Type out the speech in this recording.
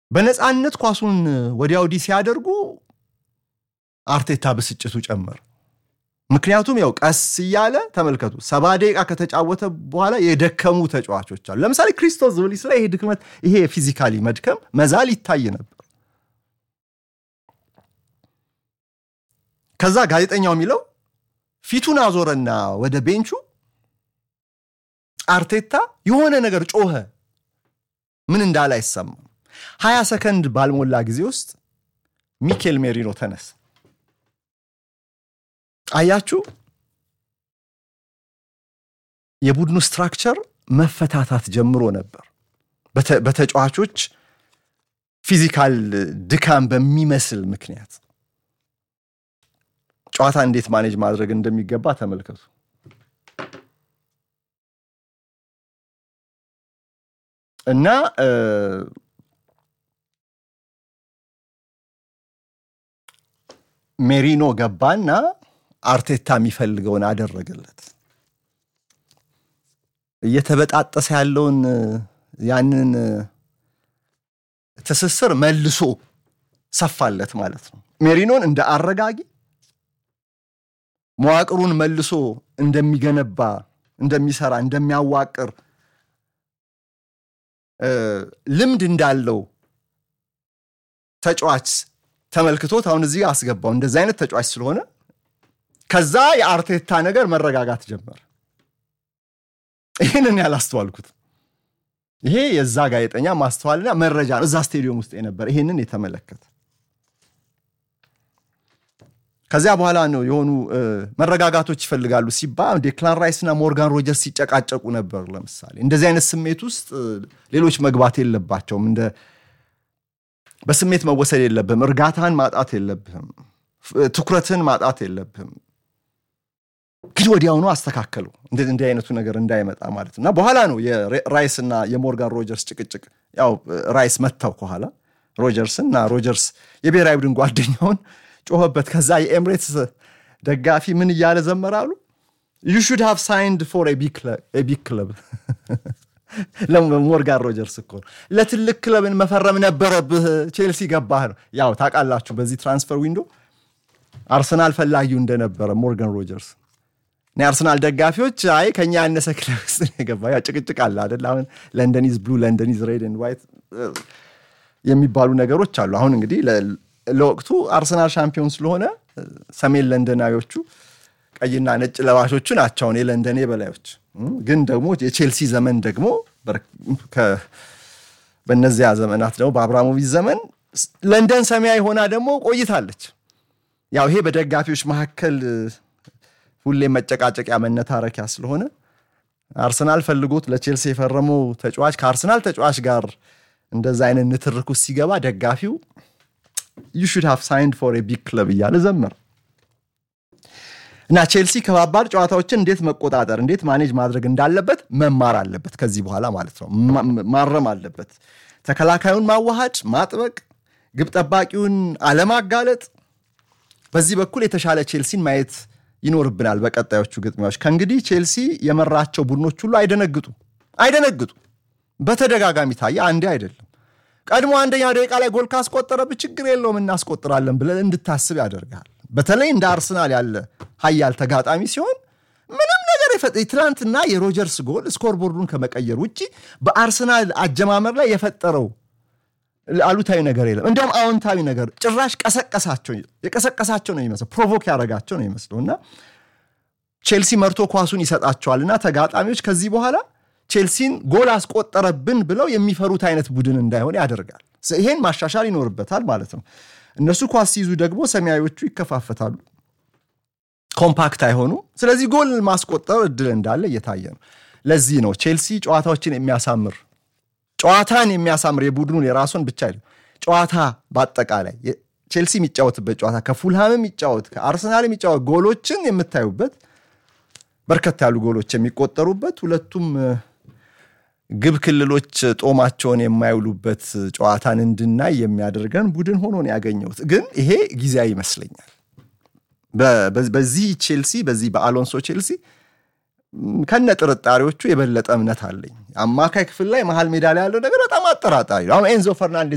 በነፃነት ኳሱን ወዲያ ወዲህ ሲያደርጉ አርቴታ ብስጭቱ ጨመር። ምክንያቱም ያው ቀስ እያለ ተመልከቱ፣ ሰባ ደቂቃ ከተጫወተ በኋላ የደከሙ ተጫዋቾች አሉ። ለምሳሌ ክሪስቶስ ዙሊስ ላይ ይሄ ድክመት ይሄ ፊዚካሊ መድከም መዛል ይታይ ነበር። ከዛ ጋዜጠኛው የሚለው ፊቱን አዞረና ወደ ቤንቹ አርቴታ የሆነ ነገር ጮኸ። ምን እንዳለ አይሰማም። ሀያ ሰከንድ ባልሞላ ጊዜ ውስጥ ሚኬል ሜሪኖ ተነሳ። አያችሁ፣ የቡድኑ ስትራክቸር መፈታታት ጀምሮ ነበር። በተጫዋቾች ፊዚካል ድካም በሚመስል ምክንያት ጨዋታ እንዴት ማኔጅ ማድረግ እንደሚገባ ተመልከቱ። እና ሜሪኖ ገባና አርቴታ የሚፈልገውን አደረገለት። እየተበጣጠሰ ያለውን ያንን ትስስር መልሶ ሰፋለት ማለት ነው። ሜሪኖን እንደ አረጋጊ መዋቅሩን መልሶ እንደሚገነባ፣ እንደሚሰራ፣ እንደሚያዋቅር ልምድ እንዳለው ተጫዋች ተመልክቶት አሁን እዚህ አስገባው። እንደዚህ አይነት ተጫዋች ስለሆነ ከዛ የአርቴታ ነገር መረጋጋት ጀመር። ይህንን ያላስተዋልኩት ይሄ የዛ ጋዜጠኛ ማስተዋልና መረጃ ነው። እዛ ስቴዲየም ውስጥ የነበር ይሄንን የተመለከተ ከዚያ በኋላ ነው የሆኑ መረጋጋቶች ይፈልጋሉ ሲባል ዴክላን ራይስ እና ሞርጋን ሮጀርስ ሲጨቃጨቁ ነበር። ለምሳሌ እንደዚህ አይነት ስሜት ውስጥ ሌሎች መግባት የለባቸውም። እንደ በስሜት መወሰድ የለብህም። እርጋታን ማጣት የለብህም። ትኩረትን ማጣት የለብህም። ግን ወዲያውኑ አስተካከሉ እንዲህ አይነቱ ነገር እንዳይመጣ ማለት እና በኋላ ነው የራይስ እና የሞርጋን ሮጀርስ ጭቅጭቅ። ያው ራይስ መታው ከኋላ ሮጀርስን እና ሮጀርስ የብሔራዊ ቡድን ጓደኛውን ጮኸበት። ከዛ የኤምሬትስ ደጋፊ ምን እያለ ዘመራሉ? ዩ ሹድ ሃቭ ሳይንድ ፎር ቢግ ክለብ። ለሞርጋን ሮጀርስ እኮ ለትልቅ ክለብን መፈረም ነበረብህ፣ ቼልሲ ገባህ ነው። ያው ታውቃላችሁ፣ በዚህ ትራንስፈር ዊንዶ አርሰናል ፈላጊው እንደነበረ ሞርጋን ሮጀርስ የአርሰናል ደጋፊዎች አይ ከኛ ያነሰ ክለብ ውስጥ የገባ ያው ጭቅጭቅ አለ አይደል? አሁን ለንደን ኢዝ ብሉ ለንደን ኢዝ ሬድ ኤንድ ዋይት የሚባሉ ነገሮች አሉ። አሁን እንግዲህ ለወቅቱ አርሰናል ሻምፒዮን ስለሆነ ሰሜን ለንደናዮቹ ቀይና ነጭ ለባሾቹ ናቸው አሁን የለንደን የበላዮች። ግን ደግሞ የቼልሲ ዘመን ደግሞ በእነዚያ ዘመናት ደግሞ በአብራሞቪች ዘመን ለንደን ሰማያዊ ሆና ደግሞ ቆይታለች። ያው ይሄ በደጋፊዎች መካከል ሁሌም መጨቃጨቂያ መነታረኪያ ስለሆነ አርሰናል ፈልጎት ለቼልሲ የፈረመው ተጫዋች ከአርሰናል ተጫዋች ጋር እንደዛ አይነት ንትርክ ውስጥ ሲገባ ደጋፊው ዩ ሹድ ሃቭ ሳይንድ ፎር ቢግ ክለብ እያለ ዘመር እና ቼልሲ ከባባድ ጨዋታዎችን እንዴት መቆጣጠር እንዴት ማኔጅ ማድረግ እንዳለበት መማር አለበት። ከዚህ በኋላ ማለት ነው ማረም አለበት። ተከላካዩን ማዋሃድ፣ ማጥበቅ፣ ግብ ጠባቂውን አለማጋለጥ። በዚህ በኩል የተሻለ ቼልሲን ማየት ይኖርብናል በቀጣዮቹ ግጥሚያዎች። ከእንግዲህ ቼልሲ የመራቸው ቡድኖች ሁሉ አይደነግጡ አይደነግጡ። በተደጋጋሚ ታየ፣ አንዴ አይደለም። ቀድሞ አንደኛ ደቂቃ ላይ ጎል ካስቆጠረብህ ችግር የለውም እናስቆጥራለን ብለን እንድታስብ ያደርጋል። በተለይ እንደ አርሰናል ያለ ሀያል ተጋጣሚ ሲሆን ምንም ነገር ትናንትና የሮጀርስ ጎል ስኮርቦርዱን ከመቀየር ውጭ በአርሰናል አጀማመር ላይ የፈጠረው አሉታዊ ነገር የለም። እንዲያውም አዎንታዊ ነገር ጭራሽ ቀሰቀሳቸው የቀሰቀሳቸው ነው የሚመስለው ፕሮቮክ ያደረጋቸው ነው የሚመስለው እና ቼልሲ መርቶ ኳሱን ይሰጣቸዋል እና ተጋጣሚዎች ከዚህ በኋላ ቼልሲን ጎል አስቆጠረብን ብለው የሚፈሩት አይነት ቡድን እንዳይሆን ያደርጋል። ይሄን ማሻሻል ይኖርበታል ማለት ነው። እነሱ ኳስ ሲይዙ ደግሞ ሰማያዊዎቹ ይከፋፈታሉ፣ ኮምፓክት አይሆኑ። ስለዚህ ጎል ማስቆጠር እድል እንዳለ እየታየ ነው። ለዚህ ነው ቼልሲ ጨዋታዎችን የሚያሳምር ጨዋታን የሚያሳምር የቡድኑን የራሱን ብቻ አይደለም ጨዋታ በአጠቃላይ ቼልሲ የሚጫወትበት ጨዋታ ከፉልሃም የሚጫወት ከአርሰናል የሚጫወት ጎሎችን የምታዩበት በርከት ያሉ ጎሎች የሚቆጠሩበት ሁለቱም ግብ ክልሎች ጦማቸውን የማይውሉበት ጨዋታን እንድናይ የሚያደርገን ቡድን ሆኖ ነው ያገኘሁት። ግን ይሄ ጊዜያዊ ይመስለኛል። በዚህ ቼልሲ በዚህ በአሎንሶ ቼልሲ ከነ ጥርጣሬዎቹ የበለጠ እምነት አለኝ። አማካይ ክፍል ላይ መሀል ሜዳ ላይ ያለው ነገር በጣም አጠራጣሪ ነው። አሁን ኤንዞ ፈርናንዴዝ